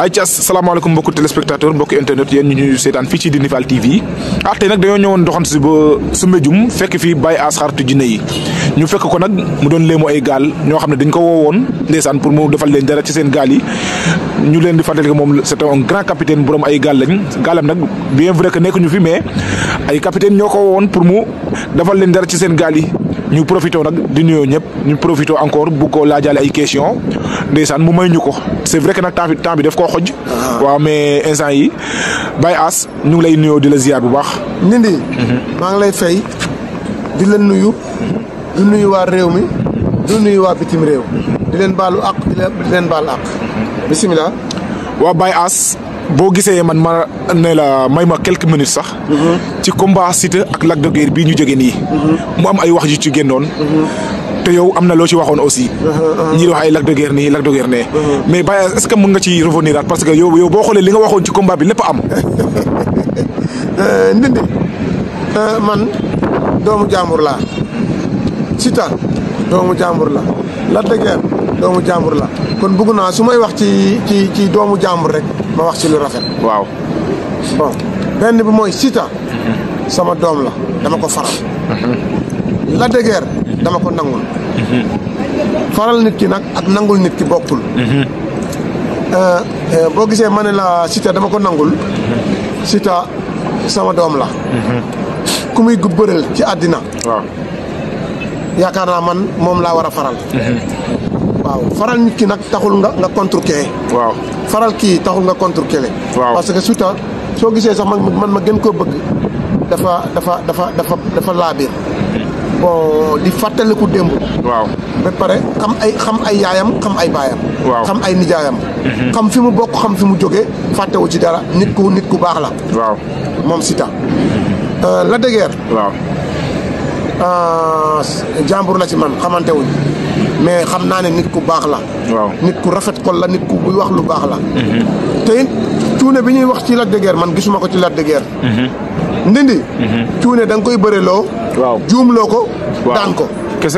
ay ci asalaamaaleykum mbokku téléspectateur mbokku internet yéen ñu ñuy seetaan fii ci Dini Fall TV ah tey nag dañoo ñëwoon doxantu si ba Soumbédioune fekk fii Baye Ass xaritu jinne yi ñu fekk ko nag mu doon léemu ay gaal ñoo xam ne dañ ko woowoon ndeysaan pour mu defal leen dara ci seen gaal yi ñu leen di fàttali que moom c'est un grand capitaine borom ay gaal lañ gaalam nag bien vrai que nekkuñu fi mais ay capitaine ñoo ko woowoon pour mu defal leen dara ci seen gaal yi ñu profité nag di nuyoo ñëpp ñu profité encore bu ko laajaale ay question ndeysaan mu may ñu ko c'est vrai que nag temps bi temps bi daf koo xoj waaw mais instant yi Baye Ass ñu ngi lay nuyoo di la ziar bu baax Ndindi maa ngi lay fay di leen nuyu di nuyu waa réew mi di nuyu waa bitim réew di leen baalu àq di leen di leen baal àq bisimilah. waaw Baye Ass boo gisee man ma ne la may ma quelques minutes sax ci combat Siteu ak Lac de Guiers bii ñu jógee nii mu am ay wax yu ci génnoon te yow am na loo ci waxoon aussi ñii di wax ay Lac de Guiers nii Lac de Guiers nee mais Baye Ass est-ce que mën nga ci revenir at parce que yow yow boo xoolee li nga waxoon ci combat bi lépp am Ndindi man doomu jàmbur laa Siteu doomu jàmbur la Lac de Guiers doomu jàmbur la kon bëgg naa su may wax ci ci ci doomu jàmbur rek ma wax ci lu rafet. waaw bon benn bi mooy Siteu sama doom la dama ko faral. Lac de Guiers dama ko nangul. faral nit ki nag ak nangul nit ki bokkul. boo gisee ma ne la Siteu dama ko nangul. Siteu sama doom la. ku muy gu bëreel ci àddina. waaw yaakaar naa man moom laa war a faral. waaw faral nit ki nag taxul nga nga contre kee. waaw faral kii taxul nga contre kele. waaw parce que Siteu soo gisee sax man man ma gën koo bëgg dafa dafa dafa dafa dafa laabir bon di fàttaliku démb. waaw ba pare xam ay xam ay yaayam xam ay baayam. Waaw. xam ay nijaayam. xam fi mu bokk xam fi mu jógee fàttewu ci dara nit ku nit ku baax la waaw moom Siteu. Lac de Guiers waaw jàmbur la ci man xamante wuñ mais xam naa ne nit ku baax la. waaw nit ku rafet xol la nit ku buy wax lu baax la. te it cuune bi ñuy wax ci Lac de Guiers man gisuma ko ci Lac de Guiers. ndindi. cuune da nga koy bëreloo. waaw juumloo ko. waaw daan ko kese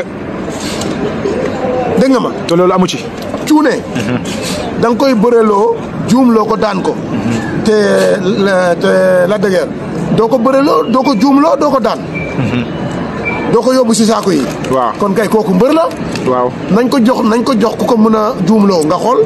dégg nga ma. te loolu amu ci cuune. da nga koy bëreloo juumloo ko daan ko. te la- te Lac de Guiers doo ko bëreloo doo ko juumloo doo ko daan. doo ko yóbbu si saako yi. waaw kon kay kooku mbër la. waaw nañ ko jox nañ ko jox ku ko mën a juumloo nga xool.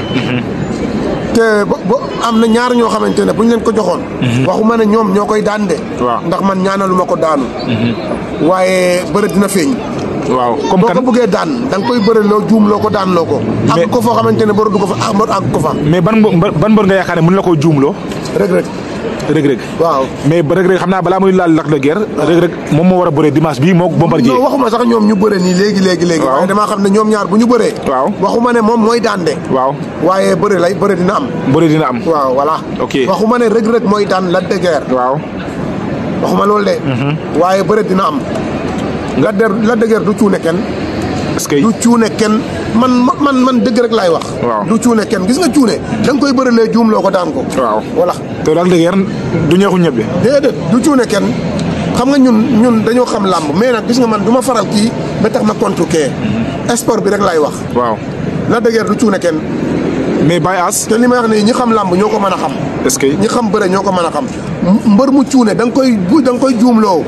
te ba ba am na ñaar ñoo xamante ne bu ñu leen ko joxoon. waxuma ne ñoom ñoo koy daan de. waaw. ndax man ñaanaluma ko daanu. waaye bëre dina feeñ. waaw comme boo kan ko bëggee daan da nga koy bëre loo juumloo ko daan loo ko. Mais- ak ko foo xamante ne bëre du ko fa ah mbër àgg ko fa. mais ban mbër ban mbër nga yaakaar ne mën la koo juumloo rek rek rëg-rëg waaw. mais ba rëg-rëg xam naa balaa muy laal Lac de Guiers rëg-rëg moom moo war a bëree dimanche bii moo Bombardier non waxuma sax ñoom ñu bëre nii léegi léegi léegi. Waaw. waaye damaa xam ne ñoom ñaar bu ñu bëree. waaw waxuma ne moom mooy daan de. waaw waaye bëre lay bëre dina am. bëri dina am waaw voilà. Ok. waxuma ne rëg rëg mooy daan Lac de Guiers. waaw waxuma loolu de. waaye bëre dina am. Lac de Lac de Guiers du cuune kenn. est-ce que du cuune kenn man man man dëgg rek laay wax. Waaw. du cuune kenn gis nga cuune. da nga koy bërelee juumloo ko daan ko. waaw voilà te Lac de Guiers du ñeexu ñebe déedéet du cuune kenn xam nga ñun ñun dañoo xam làmb mais nag gis nga man du ma faral kii ba tax ma contre kee. sport bi rek laay wax. waaw Lac de Guiers du cuune kenn mais Baye Ass te li may wax nii ñi xam làmb ñoo ko mën a xam. est-ce que ñi xam bëre ñoo ko mën a xam mbër mu cuune da nga koy bu da nga koy juumloo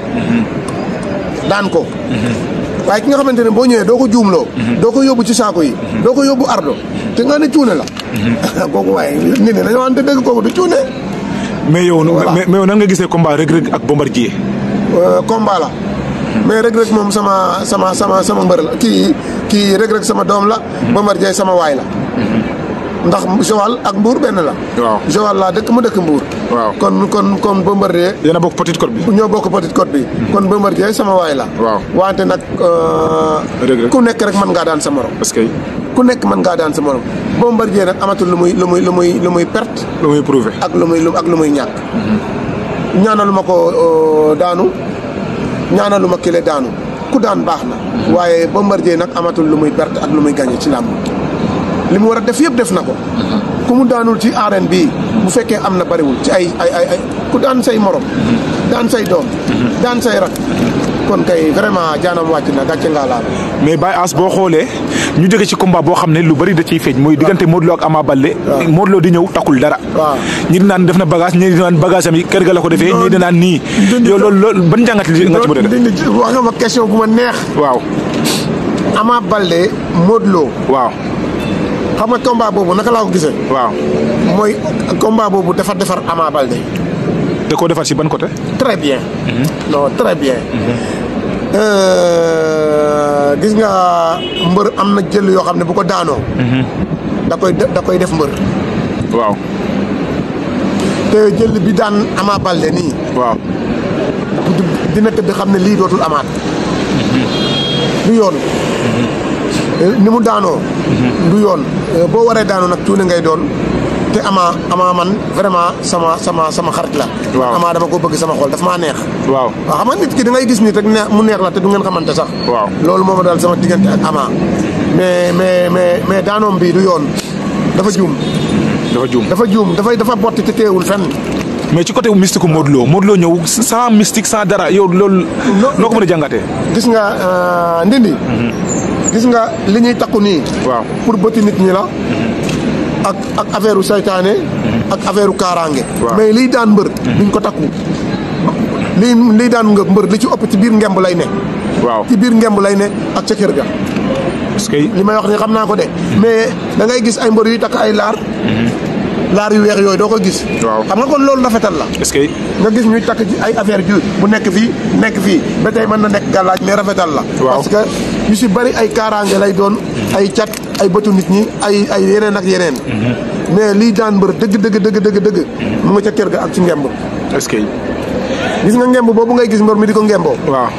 daan ko waaye ki nga xamante ne boo ñëwee doo ko juumloo doo ko yóbbu ci saako yi doo ko yóbbu ardo te nga ne cuune la kooku waaye nit ñi dañoo wante dëgg kooku du cuune mais yow Voilà. mais mais yow nan nga gisee combat rëg-rëg ak Bombardier Euh, combat la mais Reug Reug moom sama sama sama sama mbër la kii kii Reug Reug sama doom la Bombardier sama waay la ndax Joal ak Mbour benn la waaw Joal laa dëkk mu dëkk Mbour waaw kon kon kon Bombardier yéen a bokk Petite Côte bi ñoo bokk Petite Côte bi kon Bombardier sama waay la waaw wante nag euh, Reug Reug. ku nekk rek mën ngaa daan sa morom est-ce que ku nekk mën ngaa daan sa morom Bombardier nag amatul lu muy lu muy lu muy lu muy perte lu muy prouvé ak lu muy lu ak lu muy ñàkk ñaanaluma ko euh, daanu ñaanaluma kile daanu ku daan baax na waaye Bombardier nag amatul lu muy perte ak lu muy gagné ci làmb li mu war a def yëpp def na ko ku mu daanul ci arène bii bu fekkee am na bariwul ci ay ay ay ay ku daan say morom daan say doom daan say rak kon kay vraiment jaanam wàcc na gàcce ngaa laal mais Baye Ass boo xoolee ñu jóge ci combat boo xam ne lu bari da ciy feeñ mooy diggante Modou Lo ak Ama Baldé Modou Lo di ñëw takkul dara waaw. ñi di naan def na bagage ñi di naan bagage am yi kër ga la ko defee ñi di naan nii dindi yow loolu loolu ban njàngat li nga ci mën a def dindi wax nga ma question bu ma neex waaw Ama Baldé Modou Lo waaw xam nga combat boobu naka laa ko gisee waaw mooy combat boobu dafa defar Ama Baldé da koo defar ci ban côté très bien non très bien Euh, gis nga mbër am na jël yoo xam ne bu ko daanoo da koy de- da koy def mbër waaw te jël bi daan Ama Baldé nii waaw di- dina tëdd xam ne lii dootul amaat du yoon ni mu daanoo du yoon boo waree daanoo nag tuune ngay doon te ama ama man vraiment sama sama sama xarit la Waaw. ama dama ko bëgg sama xol daf maa neex waaw waaw xam nga nit ki da ngay gis nit rek neex mu neex la te du ngeen xamante sax Waaw. loolu moo ma daal sama diggante ak ama mais mais mais mais daanoom bi du yoon dafa juum dafa juum dafa juum dafay dafa botti te teewul fenn mais ci côté mystique ku Modou Lo Modou Lo ñëw sans mystique sans dara yow loolu noo ko mën a jàngatee gis nga euh, ndindi gis nga li ñuy takku nii waaw pour bëti nit ñi la ak ak affaire u saytaane ak affaire u kaaraange Waaw. mais liy daan mbër duñ ko takku lii liy daan nga mbër li ci ëpp ci biir ngemb lay ne waaw ci biir ngemb lay ne ak ca kër ga parce que li may wax ni xam naa ko de mais da ngay gis ay mbër yuy takk ay laar laar yu weex yooyu doo ko gis Waaw. xam nga kon loolu rafetal la est-ce que nga gis ñuy takk ci ay affaire ju bu nekk fii nekk fii ba tey mën na nekk gàllaaj mais rafetal la Waaw. parce que yu si bari ay kaaraange lay doon ay cat ay bëtu nit ñi ay ay yeneen ak yeneen mais lii daan mbër dëgg dëgg dëgg dëgg dëgg mu nga ca kër ga ak ci ngemb est-ce que gis nga ngemb boobu ngay gis mbër mi di ko ngemboo waaw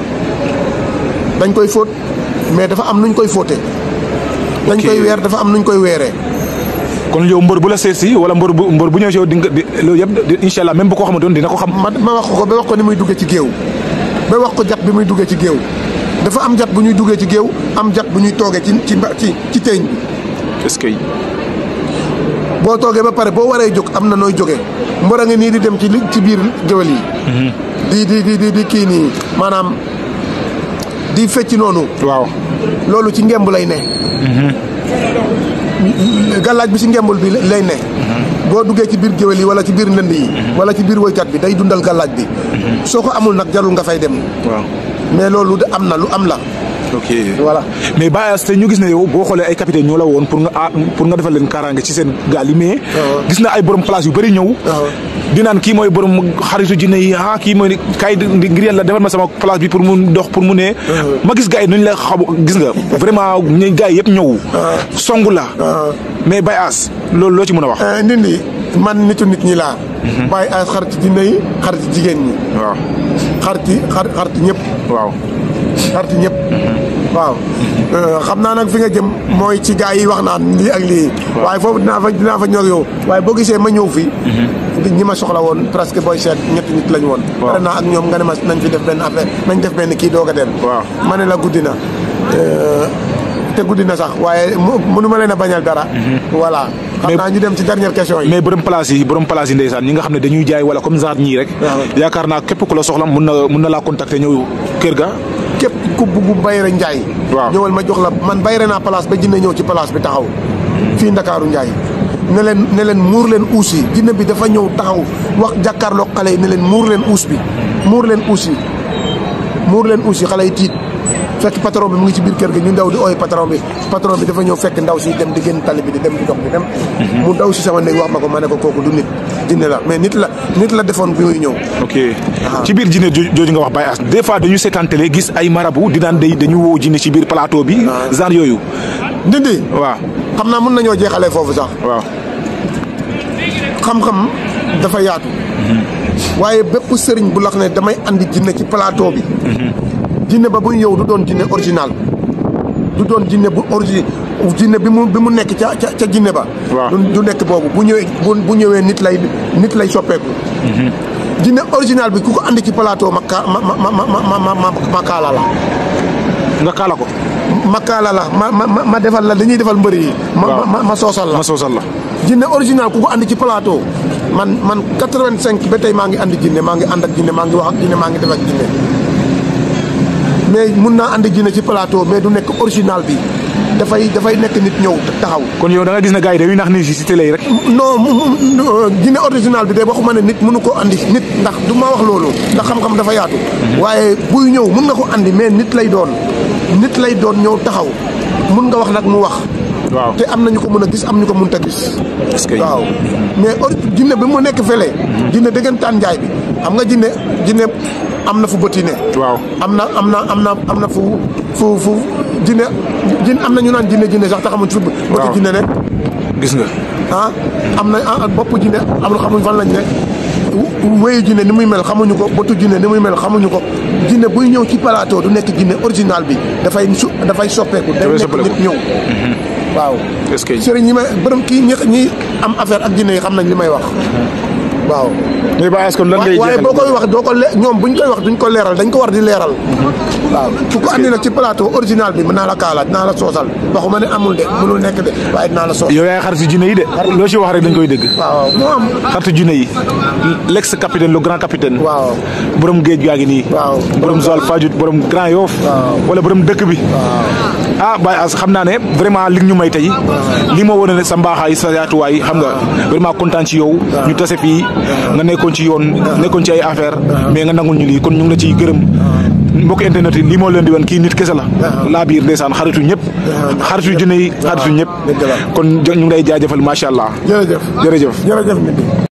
dañ koy fóot mais dafa am nuñ koy fóote dañ Ok. koy weer dafa am nuñ koy weeree kon yow mbër bu la seet si wala mbër bu mbër bu ñëw si yow di nga di loolu yëpp di- incha allah même bu ko xamantoon dina ko xam ma ma wax ko ba wax ko ni muy duggee ci géew ba wax ko jat bi muy duggee ci géew dafa am jat bu ñuy duggee ci géew am jat bu ñuy toogee ci ci mba- ci ci teeñ bi est-ce que boo toogee ba pare boo waree jóg am na nooy jógee mbër a ngi nii di dem ci li ci biir géwél yi di di di di di kii nii maanaam di fecc noonu waaw loolu ci ngemb lay ne gàllaaj bi ci ngembul bi lay ne boo duggee ci biir géwél yi wala ci biir ndënd yi wala ci biir woykat bi day dundal gàllaaj bi soo ko amul nag jarul nga fay dem waaw mais loolu de am na lu am la ok voilà mais Baye Ass te ñu gis ne yow boo xoolee ay capitaine ñoo la woon pour nga ah pour nga defal leen kaaraange ci seen gaal yi mais waaw. gis na ay borom place yu bëri ñëw waaw. di naan kii mooy borom xaritu jinne yi ah kii mooy kay ngir yàlla defal ma sama place bi pour mu dox pour mu ne ma gis gars yi nuñ la xam gis nga vraiment ñu gars yi yëpp ñëw songu la mais Baye Ass loolu loo ci mën a wax Eh, ndindi man nitu nit ñi laa bàyyi ay xarit dina yi xarit jigéen ñi waaw xariti xar xariti ñëpp waaw xariti ñëpp waaw Euh, xam naa nag fi nga jëm mooy ci gars yi wax naan lii ak lii waaye foofu dinaa fa dinaa fa ñëw ak yow waaye boo gisee ma ñëw fii ñi ma soxla woon presque booy seet ñetti nit lañ woon Waaw. pare naa ak ñoom nga ne ma nañ fi def benn affaire nañ def benn kii doog a dem Waaw. ma ne la guddi na Euh, te guddi na sax waaye mu mënu ma leen a bañal dara voilà xam Mais- naa ñu dem ci dernière question yi mais borom place yi borom place yi ndeysaan ñi nga xam ne dañuy jaay wala comme genre ñii rek Waaw. yaakaar naa képp ku la soxla mun na mun na laa contacter ñëw kër ga képp ku bugg Bayre Njaay Waaw. ñëwal ma jox la man bayre naa place ba jinne ñëw ci place bi taxaw fii Ndakaaru Njaay ne leen ne leen muur leen uus yi jinne bi dafa ñëw taxaw wax jàkkaarloo xale yi ne leen muur leen uus bi muur leen uus yi muur leen uus yi xale yi tiit fekk patron bi mu ngi ci biir kër gi ñu ndaw di ooy patron bi patron bi dafa ñëw fekk ndaw si dem di génn tali bi di dem di dox di dem mu daw si sama néeg wax ma ko ma ne ko kooku du nit jinne la mais nit la nit la defoon bi muy ñëw ok ci biir jinne jo- jooju nga wax Baye Ass des fois dañu seetaan télé gis ay marabu di daan day dañu woo jinne ci biir plateau bi genre yooyu ndindi waaw xam naa mën nañoo jeexalee foofu sax waaw xam-xam dafa yaatu waaye bépp sëriñ bu lax ne damay andi jinne ci plateau bi jinne ba buy ñëw du doon jinne original du doon jinne bu origi jinne bi mu bi mu nekk ca ca ca jinne ba Waaw. du du nekk boobu bu ñëwee bu bu ñëwee nit lay nit lay soppeeku jinne original bi ku ko andi ci plateau ma ka ma ma ma ma ma ma ma ma kaala la nga kaala ko ma kaala la ma ma ma- ma defal la dañuy defal mbëri yi ma Waaw. ma ma soosal la ma soosal la jinne original ku ko andi ci plateau man man 85 ba tey maa ngi andi jinne maa ngi ànd ak jinne maa ngi wax ak jinne maa ngi def ak jinne mais mun naa andi jinne ci plateau mais du nekk original bi dafay dafay nekk nit ñëw taxaw kon yow da nga gis ne gars yi dañuy nax nit yi si télé yi rek non mu mu jinne original bi de waxuma ne nit mënu ko andi nit ndax du ma wax loolu ndax xam-xam dafa yaatu waaye buy ñëw mun nga ko andi mais nit lay doon nit lay doon ñëw taxaw mun nga wax nag mu wax waaw te am na ñu ko mën a gis am ñu ko mënut a gis est-ce que waaw mais ori jinne bi mu nekk fële jinne dëggantaan njaay bi xam nga jinne jinne am na fu bëti ne waaw am na am na am na am na fu fu fu jinne jinne am na ñu naan jinne jinne sax te xamuñ fu bëti Waaw. jinne ne gis nga ah am na ah bopp jinne am na xamuñ fan lañ ne w- wéyu jinne ni muy mel xamuñu ko bëtu jinne ni muy mel xamuñu ko jinne buy ñëw ci plateau du nekk jinne original bi dafay su dafay soppeeku day Dafay nekk soppeeku. nit ñëw waaw est-ce que sëriñ ñi may borom kii ñi ñi am affaire ak jinne yi xam nañ li may wax waaw mais Baye Ass kon lan ngay waaye jeexal boo koy wax doo ko le ñoom buñ koy wax duñ ko leeral dañ ko war di leeral waaw ku ko andi nag ci plateau original bi mën naa la kaalaat dinaa la soosal waxuma ne amul de mënul nekk de waaye dinaa la soos yow yaay xaritu jinne yi de loo ci wax rek dañ koy dégg waaw moo am xaritu jinne yi l'ex capitaine le grand capitaine waaw borom géej gaa ngi nii waaw borom Joal Fadiouth borom Grand Yoff Waaw. wala borom dëkk bi ah Baye Ass xam naa ne vraiment li ñu may tey lii moo wane ne sa mbaaxaay sa yaatuwaay xam nga vraiment kontaan ci yow ñu tase fii nga nekkoon ci yoon nekkoon ci ay affaire mais nga nangul ñu lii kon ñu ngi la ciy gërëm mbokk internet yi lii moo leen di wan kii nit kese la laa biir ndeysaan xaritu ñëpp xaritu jinne yi xaritu ñëpp dëgg la. kon ñu ngi lay jaajëfal macha allah jërëjëf jërëjëf jërëjëf nit